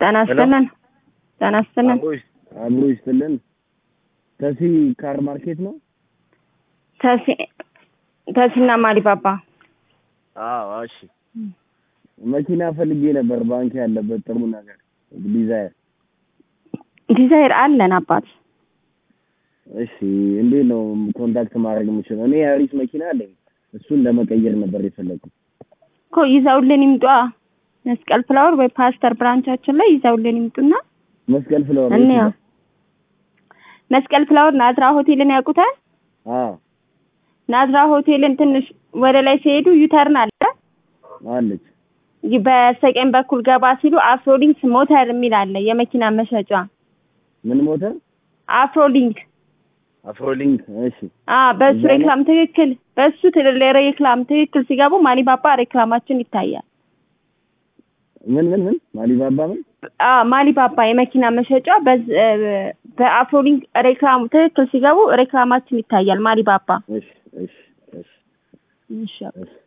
ጤና ይስጥልን። ጤና ይስጥልን። አብሮ ይስጥልን። ተሲ ካር ማርኬት ነው። ተሲ ተሲና ማሊባባ አዎ እሺ። መኪና ፈልጌ ነበር፣ ባንክ ያለበት ጥሩ ነገር ዲዛይር። ዲዛይር አለን አባት። እሺ እንዴት ነው ኮንታክት ማድረግ የምችለው? እኔ የአሪስ መኪና አለኝ፣ እሱን ለመቀየር ነበር የፈለኩት። እኮ ይዘውልን ይምጧ። መስቀል ፍላወር ወይ ፓስተር ብራንቻችን ላይ ይዘውልን ይምጡና መስቀል ፍለወር እንያ መስቀል ፍላወር ናዝራ ሆቴልን ያውቁታል? አዎ ናዝራ ሆቴልን ትንሽ ወደ ላይ ሲሄዱ ዩተርን አለ። አለች። በስተቀኝ በኩል ገባ ሲሉ አፍሮሊንክስ ሞተር የሚል አለ የመኪና መሸጫ። ምን ሞተር? አፍሮሊንክ አፍሮሊንክ። እሺ አ በሱ እዛ ነው? ሬክላም ትክክል፣ በሱ ትልል ሬክላም ትክክል ሲገቡ ማሊባባ ሬክላማችን ይታያል። ምን ምን ምን ማሊባባ ምን? አ ማሊባባ የመኪና መሸጫ በዝ- እ፣ በአፍሮሊንክ ሬክላሙ ትክክል ሲገቡ ሬክላማችን ይታያል። ማሊባባ እሺ እሺ እሺ እሺ እሺ